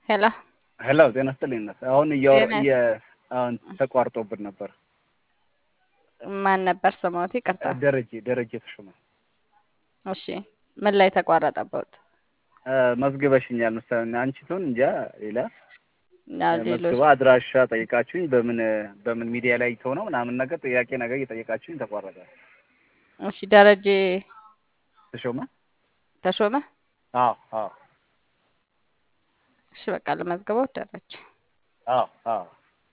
ሄሎ ሄሎ ጤና ይስጥልኝ እናት። አሁን እያወራ ጤና እየ- አሁን ተቋርጦብን ነበር። ማን ነበር ስሞት? ይቅርታ። ደረጀ ደረጀ ተሾመ እሺ ምን ላይ ተቋረጠበት? እ፣ መዝግበሽኛል መሰለኝ አንቺ ትሆን እንጃ ሌላ ያው እ፣ ሌሎች መዝግባ አድራሻ ጠይቃችሁኝ በምን በምን ሚዲያ ላይ ተው ነው ምናምን ነገር ጥያቄ ነገር እየጠየቃችሁኝ ተቋረጠ። እሺ ደረጀ ተሾመ ተሾመ። አዎ አዎ እሺ በቃ ለመዝገበው ደረጀ አዎ አዎ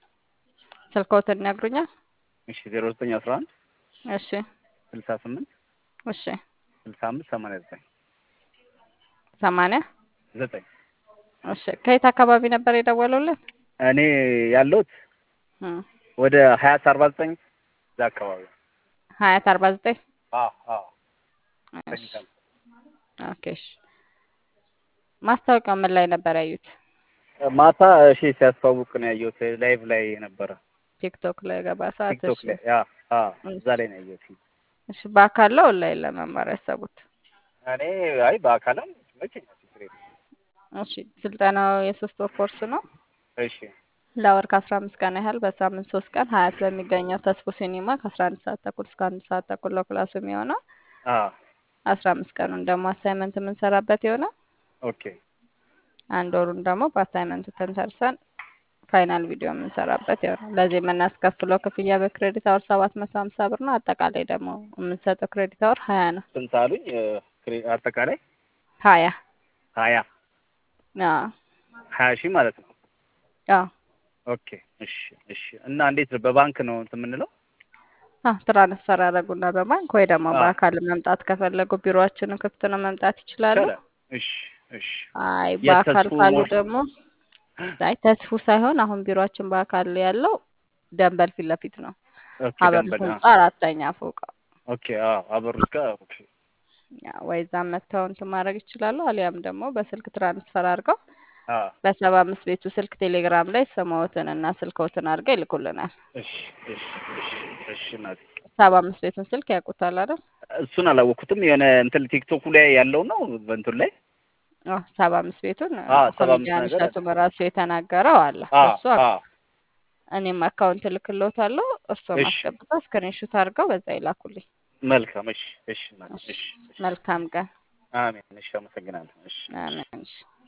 ስልክዎትን ይነግሩኛል? እሺ ዜሮ ዘጠኝ አስራ አንድ እሺ ስልሳ ስምንት እሺ ስልሳ አምስት ሰማንያ ዘጠኝ ሰማንያ ዘጠኝ እሺ ከየት አካባቢ ነበር የደወሉልን? እኔ ያለሁት እም፣ ወደ ሀያት አርባ ዘጠኝ እዛ አካባቢ ሀያት አርባ ዘጠኝ አዎ አዎ እሺ ኦኬ እሺ ማስታወቂያው ምን ላይ ነበር ያዩት? ማታ እሺ ሲያስተዋውቅ ነው ያየሁት ላይቭ ላይ ነበረ ቲክቶክ ላይ ገባ ሰዓት። ቲክቶክ እሺ ላይ ያ አ እዛ ላይ ነው ያየሁት እሺ በአካል ነው ኦንላይን ለመማር ያሰቡት? እኔ አይ በአካልም ይመቸኛል ችግር የለም እሺ ስልጠናው የሶስት ወር ኮርስ ነው። እሺ ለወር ከአስራ አምስት ቀን ያህል በሳምንት ሶስት ቀን ሀያት በሚገኘው ተስፎ ሲኒማ ከአስራ አንድ ሰዓት ተኩል እስከ አንድ ሰዓት ተኩል ነው ክላሱ የሚሆነው። አ አስራ አምስት ቀኑን ደግሞ አሳይመንት የምንሰራበት ይሆናል። ኦኬ አንድ ወሩን ደግሞ በአሳይመንቱ ተንተርሰን ፋይናል ቪዲዮ የምንሰራበት ይሆናል። ለዚህ የምናስከፍለው ክፍያ በክሬዲት አወር ሰባት መቶ ሀምሳ ብር ነው። አጠቃላይ ደግሞ የምንሰጠው ክሬዲት አወር ሀያ ነው። ስንት አሉኝ እ፣ ክሬ- አጠቃላይ ሀያ ሀያ አዎ ሀያ ሺህ ማለት ነው አዎ ኦኬ እሺ እሺ እና እንዴት ነው በባንክ ነው እንትን የምንለው አዎ ትራንስፈር ያደረጉና በባንክ ወይ ደግሞ አዎ። በአካል መምጣት ከፈለጉ ቢሮአችንን ክፍት ነው፣ መምጣት ይችላሉ። ይቻላል እሺ እሺ አይ በአካል የተስፉ ካሉ ሞል- ደግሞ አይ ተስፉ ሳይሆን አሁን ቢሮአችን በአካል ያለው ደንበል ፊት ለፊት ነው። ኦኬ ሀበሩ ደንበል ህንጻ አራተኛ ፎቅ። ኦኬ አዎ አበሩት ጋር ኦኬ ያ ወይ እዛም መጥተው እንትን ማድረግ ይችላሉ። አሊያም ደግሞ በስልክ ትራንስፈር አድርገው አ በሰባ አምስት ቤቱ ስልክ ቴሌግራም ላይ ስምዎትን እና ስልክዎትን አድርገው ይልኩልናል። እሺ እሺ እሺ እሺ እናቴ ሰባ አምስት ቤቱን ስልክ ያውቁታል አይደል? እሱን አላወቅኩትም የሆነ እንትን ቲክቶኩ ላይ ያለው ነው በእንትን ላይ አዎ ሰባ አምስት ቤቱን አዎ ሰባ አምስት ኮሜዲያን ነገር እሸቱ በራሱ የተናገረው አለ። አ እሱ አ እኔም አካውንት እልክልዎታለሁ። እርስዎም እሺ አስገብተው ስክሪንሾት አድርገው በዛ ይላኩልኝ። መልካም እሺ እሺ እናቴ እሺ እሺ እሺ መልካም ቀን። አሜን እሺ አመሰግናለሁ እሺ እሺ አሜን። እሺ